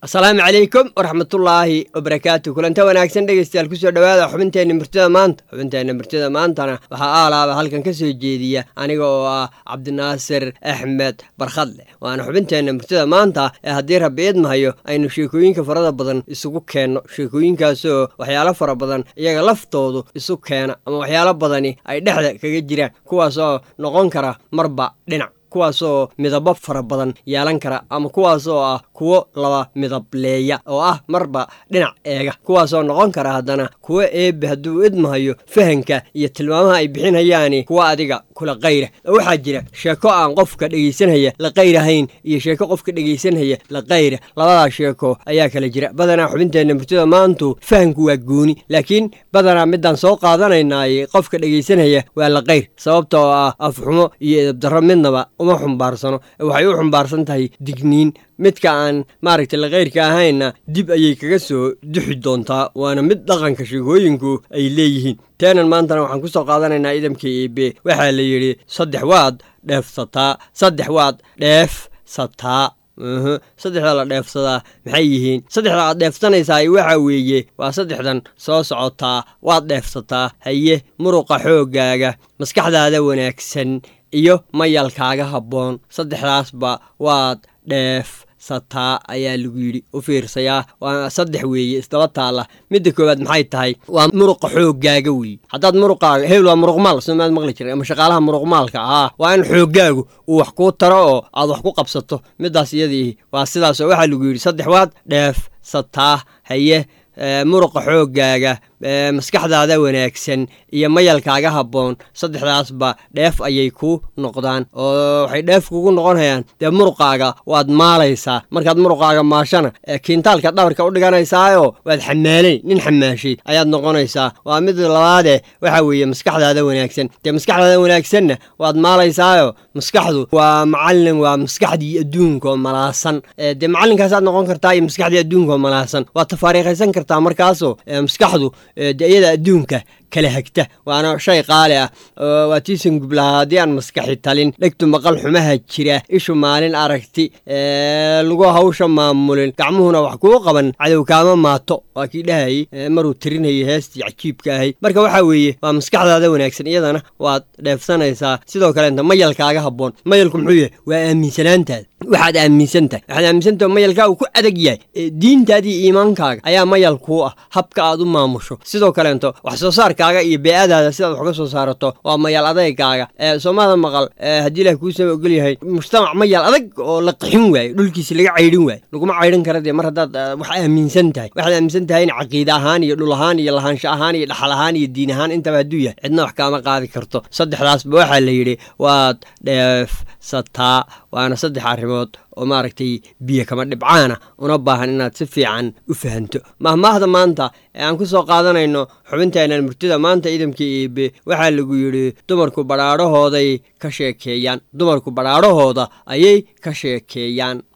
asalaamu calaykum waraxmatullaahi wabarakaatu kulanta wanaagsan dhegeystayaal kusoo dhowaada xubinteenna murtida maanta xubinteenna murtida maantana waxaa aalaaba halkan ka soo jeediya aniga oo ah cabdinaasir axmed barkhadle waana xubinteenna murtida maanta ee haddii rabbi idmahayo aynu sheekooyinka farada badan isugu keenno sheekooyinkaasoo waxyaalo fara badan iyaga laftoodu isu keena ama waxyaalo badani ay dhexda kaga jiraan kuwaasoo noqon kara marba dhinac kuwaasoo midabo fara badan yeelan kara ama kuwaasoo ah kuwo laba midableeya oo ah marba dhinac eega kuwaasoo noqon kara haddana kuwo eebbe hadduu idmahayo fahanka iyo tilmaamaha ay bixinayaani kuwa adiga kula qayra oo waxaa jira sheeko aan qofka dhegaysanhaya la qayrahayn iyo sheeko qofka dhegaysanhaya la qayra labadaa sheeko ayaa kala jira badanaa xubinteenna murtida maantu fahanku waa gooni laakiin badanaa midaan soo qaadanaynaay qofka dhegaysanhaya waa la qayr sababta oo ah afxumo iyo edabdarro midnaba uma xumbaarsano waxay u xumbaarsan tahay digniin midka aan maaragtay lakayrka ahaynna dib ayay kaga soo duxi doontaa waana mid dhaqanka sheekooyinku ay leeyihiin teenan maantana waxaan ku soo qaadanaynaa idamka eebe waxaa la yidhi saddex waad dheefsataa saddex waad dheefsataa saddexda la dheefsadaa maxay yihiin saddexda aad dheefsanaysaa waxa weeye waa saddexdan soo socotaa waad dheefsataa haye muruqa xooggaaga maskaxdaada wanaagsan iyo mayalkaaga habboon saddexdaasba waad dheefsataa ayaa lagu yidhi u fiirsayaa waa saddex weeye isdaba taalla midda koowaad maxay tahay waa muruqa xooggaaga weeye haddaad muruqaaga hebel waa muruqmaal somaad maqli jiray ama shaqaalaha muruqmaalka ah waa in xooggaagu uu wax kuu taro oo aad wax ku qabsato middaas iyadii waa sidaas oo waxaa lagu yidhi saddex waad dheefsataa haye muruqa xooggaaga maskaxdaada wanaagsan iyo mayalkaaga habboon saddexdaasba dheef ayay ku noqdaan oo waxay dheef kugu noqonayaan dee muruqaaga waad maalaysaa markaad muruqaaga maashana kiintaalka dhabarka u dhiganaysaayo waad xamaalay nin xamaashay ayaad noqonaysaa waa mid labaade waxa weeye maskaxdaada wanaagsan dee maskaxdaada wanaagsanna waad maalaysaayo maskaxdu waa macallin waa maskaxdii adduunka oo malaasan dee macallinkaasaad noqon kartaa iyo maskaxdii adduunka oo malaasan waad tafaariikhaysan kartaa markaasoo maskaxdu de iyada adduunka kala hagta waana shay qaali ah waa tiisan gublahaa haddii aan maskaxi talin dhegtu maqal xumaha jira ishu maalin aragti lagu hawsha maamulin gacmuhuna wax kuu qaban cadow kaama maato waa kii dhahayey maruu tirinayay heestii cajiibka ahayd marka waxaa weeye waa maskaxdaada wanaagsan iyadana waad dheefsanaysaa sidoo kaleenta mayalkaaga habboon mayalku muxuu yahay waa aaminsanaantaada waxaad aaminsan tahay waxaad aaminsantaha mayalkaa uu ku adag yahay diintaadii iimaankaaga ayaa mayal kuu ah habka aad u maamusho sidoo kaleento wax soo saarkaaga iyo bee-adaada sidaad wax ka soo saarato waa mayal adeygaaga soomada maqal haddii ilah kuusama ogol yahay mujtamac mayal adag oo la qixin waayo dhulkiisi laga caydhin waayo laguma caydhin kara dee mar haddaad wax aaminsan tahay waxaad aaminsan tahay in caqiide ahaan iyo dhul ahaan iyo lahaansho ahaan iyo dhaxal ahaan iyo diin ahaan intaba hadduu yahay cidna wax kaama qaadi karto saddexdaasba waxaa la yidhi waad dheefsataa waana saddex arrimood oo maaragtay biyo kama dhibcaana una baahan inaad si fiican u fahanto mahmaahda maanta ee aan ku soo qaadanayno xubinteennan murtida maanta idamkii eebe waxaa lagu yidhi dumarku badhaadhahooday ka sheekeeyaan dumarku badhaadhahooda ayay ka sheekeeyaan